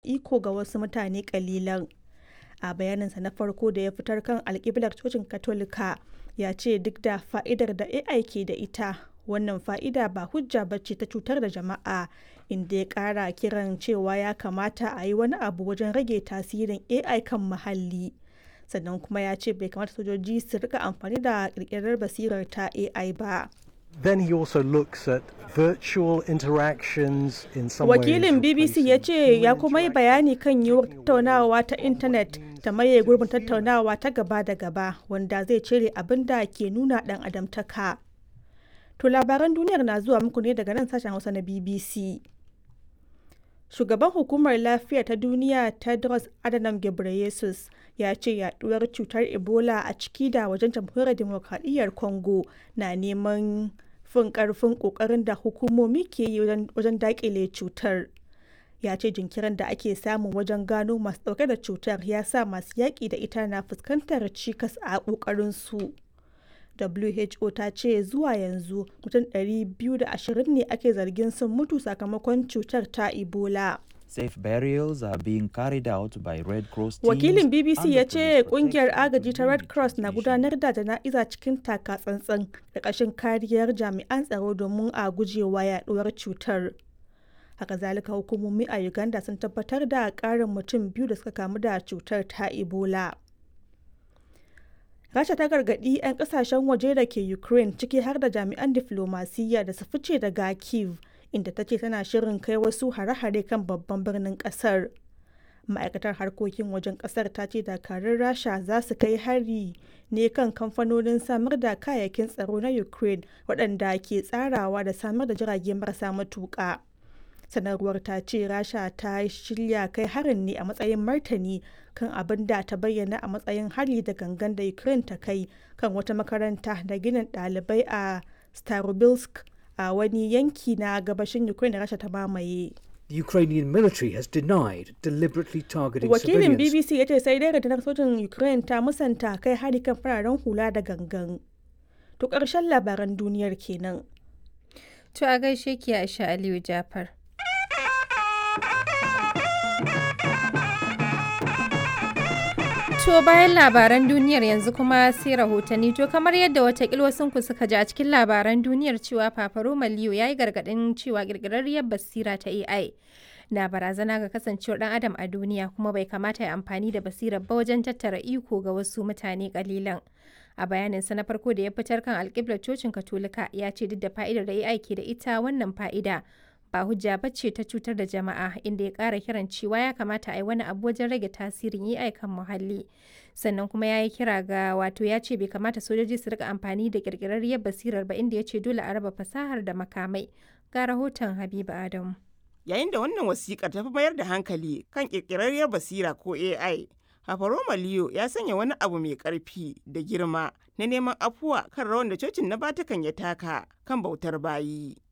iko ga wasu mutane kalilan. A bayaninsa na farko da ya fitar kan alkiblar cocin Katolika ya ce duk da fa'idar da AI ke da ita wannan fa'ida ba hujja bace ta cutar da jama'a inda ya kara kiran cewa ya kamata a yi wani abu wajen rage tasirin AI kan muhalli. Sannan kuma ya ce bai kamata sojoji su rika amfani da kirkirar basirar ta AI ba. Then he also looks at virtual interactions in some Wakilin ways BBC ya ce ya kuma yi bayani kan yiwuwar tattaunawa ta intanet ta maye gurbin tattaunawa ta gaba da gaba wanda zai cire abin da ke nuna dan adamtaka. To labaran duniyar na zuwa muku ne daga nan sashen Hausa na BBC. Shugaban hukumar lafiya ta duniya Tedros Adhanom Ghebreyesus ya ce yaduwar cutar Ebola a ciki da wajen jamhuriyar demokradiyyar Congo na neman fin karfin kokarin da hukumomi ke yi wajen dakile cutar. Ya ce jinkirin da ake samu wajen gano masu dauke da cutar ya sa masu yaƙi da ita na fuskantar cikas a ƙoƙarin su. WHO ta ce zuwa yanzu mutum 220 ne ake zargin sun mutu sakamakon cutar ta Ebola. Safe burials are being carried out by Red Cross teams Wakilin BBC and ya the ce police kungiyar protection agaji ta Red Cross na investigation. gudanar da jana'iza cikin taka tsantsan da ƙashin kariyar jami'an tsaro domin a gujewa yaduwar cutar. Haka zalika hukumomi a Uganda sun tabbatar da ƙarin mutum biyu da suka kamu da cutar ta Ebola. Rasha ta gargaɗi 'yan ƙasashen waje da ke Ukraine ciki har da jami'an diflomasiyya da su fice daga Kyiv inda ta ce tana shirin kai wasu hare-hare kan babban birnin ƙasar. Ma'aikatar harkokin wajen ƙasar ta ce dakarun Rasha za su kai hari ne kan kamfanonin samar da kayayyakin tsaro na Ukraine waɗanda ke tsarawa da samar da jirage marasa matuƙa. sanarwar ta ce rasha ta shirya kai harin ne a matsayin martani kan abin da ta bayyana a matsayin hari da gangan da ukraine ta kai kan wata makaranta da ginin ɗalibai a starobilsk a wani yanki na gabashin ukraine da rasha ta mamaye The Ukrainian military has denied deliberately targeting wakilin civilians. bbc ya ce sai dai rundunar sojin ukraine ta musanta kai hari kan fararen hula da gangan to ƙarshen labaran duniyar kenan To a gaishe ki Aisha Aliyu Jafar. To bayan labaran duniyar yanzu kuma sai rahotanni to kamar yadda watakil wasunku suka ji a cikin labaran duniyar cewa Paparoma Leo ya yi gargaɗin cewa ƙirƙirarriyar basira ta AI na barazana ga kasancewar ɗan adam a duniya kuma bai kamata ya amfani da basirar ba wajen tattara iko ga wasu mutane ƙalilan. A bayaninsa na farko da ya fitar kan alƙiblar cocin Katolika ya ce duk da fa'idar da AI ke da ita wannan fa'ida ba hujja ba ce ta cutar da jama'a inda ya ƙara kiran cewa ya kamata a yi wani abu wajen rage tasirin AI kan muhalli. Sannan kuma ya yi kira ga wato ya ce bai kamata sojoji su rika amfani da ƙirƙirarriyar basirar ba inda ya ce dole a raba fasahar da makamai. Ga rahoton Habiba Adamu. Yayin da wannan wasiƙar ta fi mayar da hankali kan ƙirƙirarriyar basira ko AI, Hafaroma Leo ya sanya wani abu mai ƙarfi da girma na neman afuwa kan rawan da cocin na Vatican ya taka kan bautar bayi.